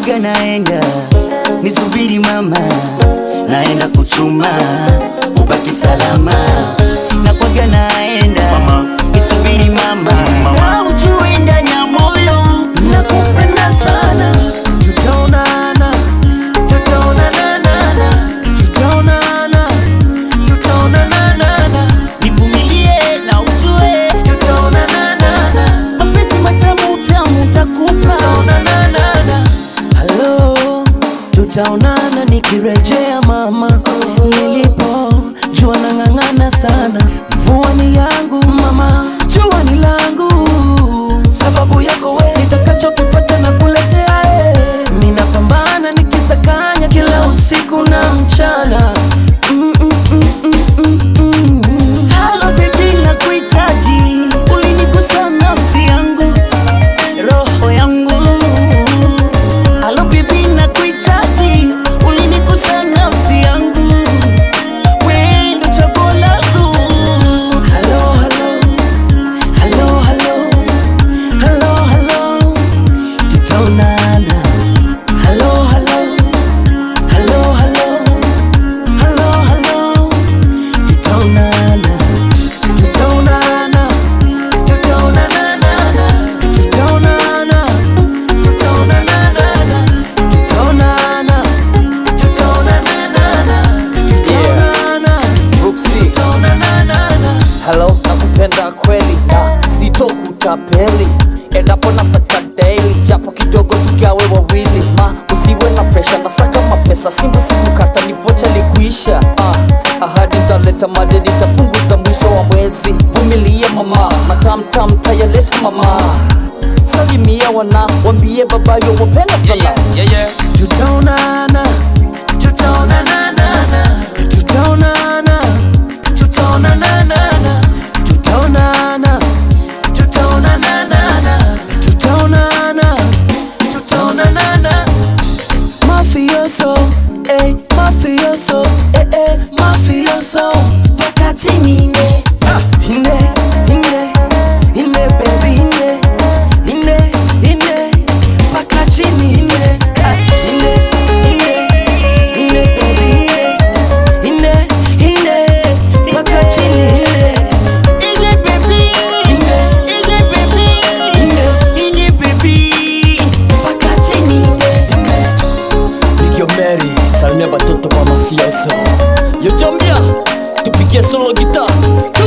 nakwaga naenda nisubiri mama naenda kuchuma ubaki salama nakwaga naenda nisubiri mama na ujue ndani ya moyo nakupenda sana tutaonana tutaonana tutaonana tutaonana nivumilie na ujue tutaonana mapenzi matamu tamu takupa tutaonana halo tutaonana nikirejea mama nilipo jua nang'ang'ana sana mvua ni yangu mama jua ni langu sababu yako we nitakachokipata na kuletea e ninapambana nikisakanya kila usiku na mchana Mm, mm, mm, mm, mm, mm. Halo baby nakuhitaji ulinigusa nafsi yangu roho yangu Halo bibi nakuhitaji, ulinigusa nafsi yangu, wewe ndo chaguo langu. Halo halo halo halo halo halo, tutaonana. Halo halo halo halo halo halo, tutaonana tutaonana tutaonana tutaonana tutaonana tutaonana tutaonana tutaonana Brooksy. tutaonana Halo, nakupenda kweli na sitokutapeli endapo na saka daily japo kidogo tugawe wawili ma usiwe na presha na saka mapesa simba sikukata ni vocha likuisha ah, ahadi ntaleta madeni tapunguza mwisho wa mwezi vumilia mama matamtam tayaleta mama salimia wana wambie babayo wapenda sana tutaonana tutaonana tutaonana tutaonana tutaonana tutaonana tutaonana tutaonana mafioso eh mafioso eh eh mafioso wakati nine ine ine ine baby ine ine ine mpaka chini ine Ah, ine ine ine baby ine ine ine mpaka chini ine ine baby ine ine baby ine ine baby mpaka chini ine ine Nikio Mary, salimia batoto kwa mafioso Yo Jambia, tupigie solo gita